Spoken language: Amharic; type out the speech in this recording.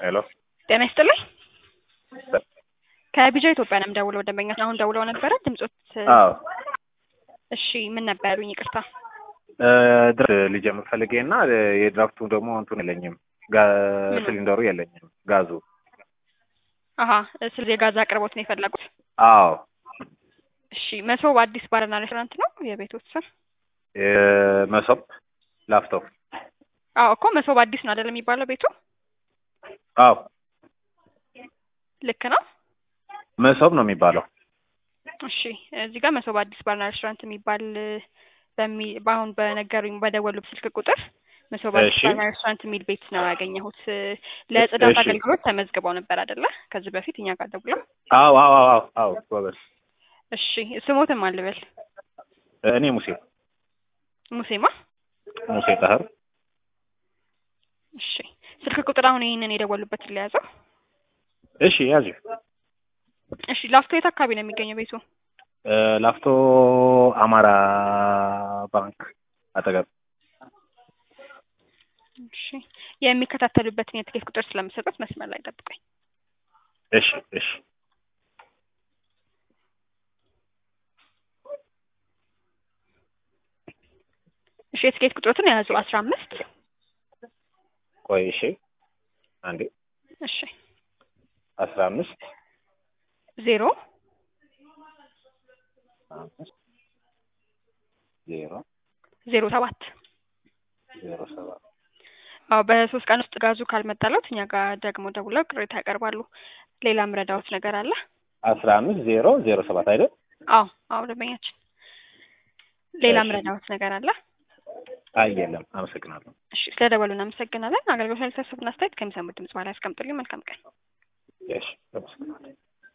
ሄሎ ጤና ይስጥልኝ። ከቢጃ ኢትዮጵያ ነው የምደውለው። ደንበኛ አሁን ደውለው ነበረ ድምጾት። አዎ እሺ ምን ነበር ያሉኝ? ይቅርታ። ድረስ ሊጀምር ፈልጌ እና የድራፍቱ ደግሞ እንትን የለኝም፣ ጋ- ምኑ? ሲሊንደሩ የለኝም ጋዙ። አሀ ስለዚህ የጋዝ አቅርቦት ነው የፈለጉት። አዎ እሺ መሶብ አዲስ ባርና ሬስቶራንት ነው የቤቶት ስም? መሶብ ላፍቶ። አዎ እኮ መሶብ አዲስ ነው አይደለም የሚባለው ቤቱ? አዎ ልክ ነው። መሶብ ነው የሚባለው። እሺ እዚህ ጋር መሶብ አዲስ ባርና ሬስቶራንት የሚባል በሚ በአሁን በነገሩኝ በደወሉ ስልክ ቁጥር መሶብ አዲስ እሺ። ባርና ሬስቶራንት የሚል ቤት ነው ያገኘሁት። ለጽዳት እሺ። አገልግሎት ተመዝግበው ነበር አይደለ? ከዚህ በፊት እኛ ጋር ደውለው። አዎ አዎ አዎ አዎ ጎበዝ። እሺ ስሞትም አልበል እኔ ሙሴ ሙሴማ። ሙሴ ጠህር እሺ ስልክ ቁጥር አሁን ይህንን የደወሉበትን ለያዘው። እሺ ያዙ። እሺ ላፍቶ የት አካባቢ ነው የሚገኘው ቤቱ? ላፍቶ አማራ ባንክ አጠገብ። እሺ የሚከታተሉበትን የትኬት ቁጥር ስለምሰጡት መስመር ላይ ጠብቀኝ። እሺ እሺ እሺ የትኬት ቁጥሮትን የያዙ አስራ አምስት ቆይ እሺ አንዴ እሺ አስራ አምስት ዜሮ አምስት ዜሮ ዜሮ ሰባት ዜሮ ሰባት አዎ በሶስት ቀን ውስጥ ጋዙ ካልመጣለት እኛ ጋር ደግሞ ደውለው ቅሬታ ያቀርባሉ። ሌላ ምረዳዎት ነገር አለ? አስራ አምስት ዜሮ ዜሮ ሰባት አይደል? አዎ አዎ ደንበኛችን ሌላ እሺ። ምረዳዎት ነገር አለ? አይ የለም። አመሰግናለሁ። እሺ ስለደወሉ እናመሰግናለን። አገልግሎት ላይ ተሰብና አስተያየት ከሚሰሙት ድምጽ በኋላ ያስቀምጡልኝ። መልካም ቀን። እሺ አመሰግናለሁ።